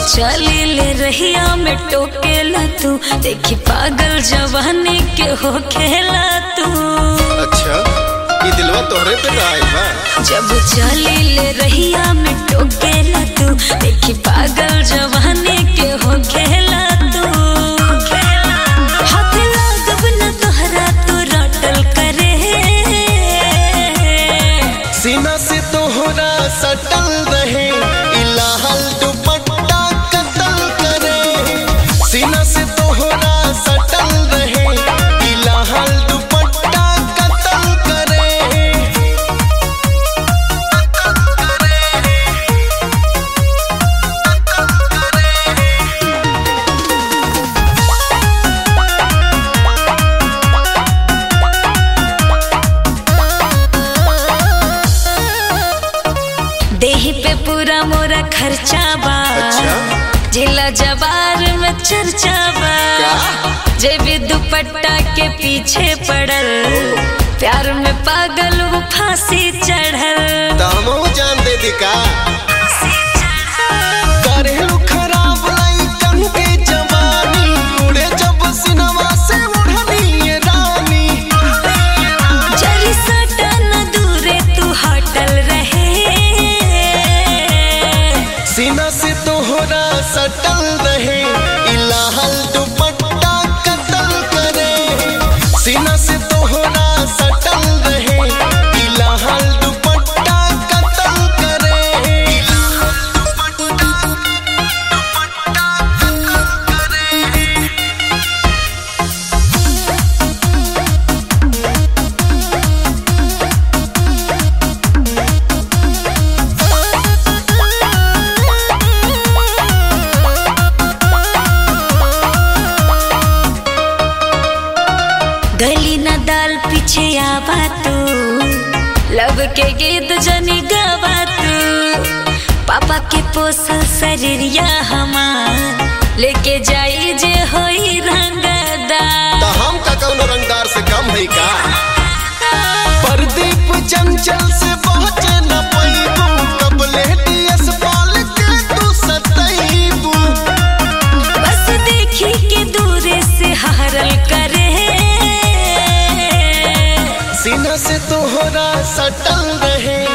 चली ले रहिया में टोकेला तू देखी पागल जवानी के हो खेला तू अच्छा ये दिलवा तोहरे पे तो आइल बा जब चली ले रहिया में टोकेला तू देखी पागल जवानी के हो खेला तू हाथ लागब न तोहरा तू रटल करे सीना से तोहरा सटल रहे इलाहल दुपट्टा कतल करे सीना से तोहरा सटल रहे इलाहल दुपट्टा कतल करे देही पे पूरा मोरा खर्चा बा अच्छा। जिला जवार में चर्चा बा का? जे भी दुपट्टा के पीछे पड़ल प्यार में पागल वो फांसी चढ़ल दामो जान दे दी का करेलू खराब लइकन के जवानी उड़े जब सिनवा से उड़नी ये रानी जरी सटा न दूरे तू हटल रहे सीना से तोहरा सटल रहे इलाहल दुपट्टा कतल करे सीना से तोहरा सटल रहे इलाहल दुपट्टा कतल करे इलाहल दुपट्टा दुपट्टा कतल करे गली न दाल पीछे आवा तू लब के गीत जनी गावा तू पापा के पोसल शरीरिया हमार लेके जाई जे होई रंगदार तो हम का कौनो रंगदार से कम है का प्रदीप चंचल से पहुँचे न पैबू कबले डीएस पाल के तू सतैबू बस देखी के दूरे से हरल करे सीना से तोहरा सटल रहे